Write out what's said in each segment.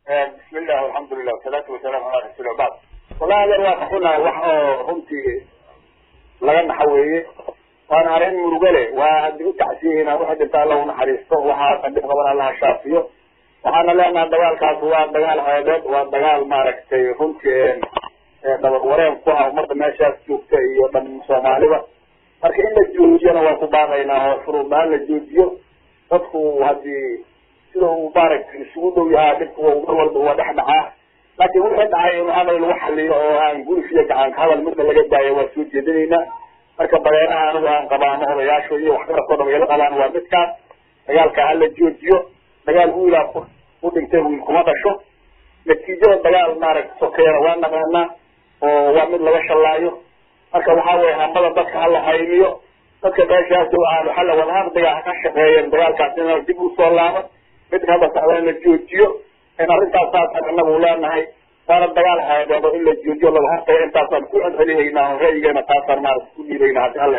bismi illah alxamdulilah wasalaatu wasalaamu calaa rasuuli wabacd wallahi adeer waa ka xunahay wax oo runtii laga naxa weeye waana arrin murugo leh waa haddii u tacsiyeyna waxa dhinta alla u naxariisto waxaa qadhib qaban allaha shaafiyo waxaana leenaha dagaalkaas waa dagaal ceebeed waa dagaal maaragtay runtii dabad wareen ku ah ummadda meeshaas joogta iyo dhan soomaaliba marka in la joojiyana waan ku baaqaynaa oo shuruudaan la joojiyo dadku haddii sida uu maaragtay isugu dhow yahaa dhibku mar walba waa dhex dhacaa laakiin wixii dhacay in hadal lagu xaliyo oo aan gulif iyo gacanka hadal midna laga daayo waa soo jeedinaynaa marka badeeraha anigu aan qabaano odayaasho iyo waxgaradkoo dham ila qabaan waa midkaas dagaalka hala joojiyo dagaal wiilaa u dhintay wiil kuma dhasho natiijada dagaal maaragta sokeena waa naqaanaa oo waa mid laga shallaayo marka waxaa weye hambada dadka hala haymiyo dadka meeshaas aan xalla wadahaqdiga ka shaqeeyeen dagaalkaas in dib usoo laabo midka hadda socda in la joojiyo in arrintaas saasaan inagu leenahay waana dagaal xeebeedo in la joojiyo laga hortago intaasaan ku celcelihaynaa oo ra'yigeena taasaan maarata ku dhiibaynaa haddi alla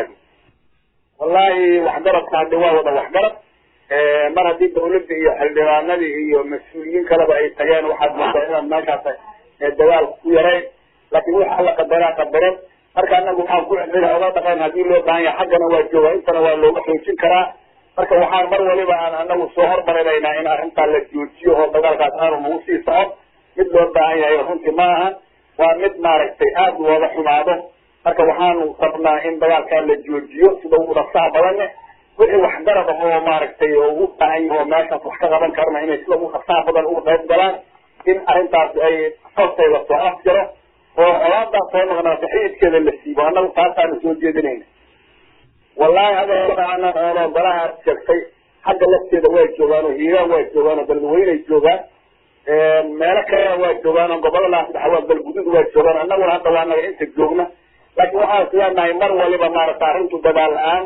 wallahi waxgaradka haddi waa wada waxgarad mar haddii dawladda iyo xildhibaanadii iyo mas-uuliyiin kaleba ay tageen waxaad moodaa inaad meeshaas dagaal ku yarayn laakiin waxa la qadaraa qadaran marka anagu waxaan ku celcelina oga dhaqayn haddii loo baahan yahay xaggana waa joogaa intana waa looga xoojin karaa marka waxaan mar waliba aan anagu soo hormarinaynaa in arrintaa la joojiyo oo dagaalkaas aanu nagu sii socon mid loo baahan yahay runtii ma aha waa mid maaragtay aada looga xumaado marka waxaanu rabnaa in dagaalkaa la joojiyo sida ugu dhaqsaha badane wixii waxgarad ah oo maaragtay oo ugu baahan yahay oo meeshaas wax ka qaban karna inay sida ugu dhaqsaha badan uga qayb galaan in arrintaas ay hortay la soo afjaro oo colaadaas soo noqnaata xididkeeda la siibo annagu taasaanu soo jeedinayna wallahi hadeeana oolo golaha aad sheegtay xagga lafteeda waa joogaan oo hiiraan waa joogaan oo galgaweynay joogaan meelo kalena waa joogaan oo goboladaas dhexa waa galgudud waa joogaan annaguna hadda waa naga inta joogna laakiin waxaan isleenahay mar waliba maarata arrintu dagaal la-aan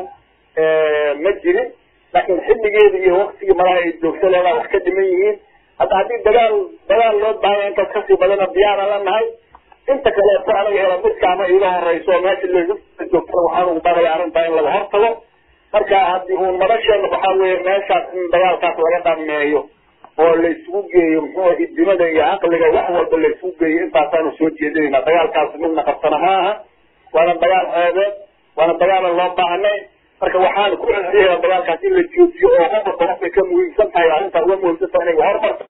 ma jirin laakiin xilligeeda iyo waktigii malaha ay joogto leedaa wax ka dhiman yihiin hadda haddii dagaal dagaal loo baahanya intaas kasii badana diyaara la nahay inta kaleeto anaga hela midka ama iiga horeyso meesha lajoogtana waxaan ugu baaqaya arrintaa in laga hortago marka haddii uun madasheena waxaa weeye meeshaas in dagaalkaas laga dhameeyo oo la isugu geeyo muxuu idimada iyo caqliga wax walba la isugu geeyo intaasaanu soo jeedinayna dagaalkaas midna qabsana ma aha waana dagaal ceebeed waana dagaalan loo baahnay marka waxaan ku celceliyaya dagaalkaas in la joojiyo oo qofka qofkay ka muhiimsan tahay arrintaa uga muhiimsan tahay inay hormarto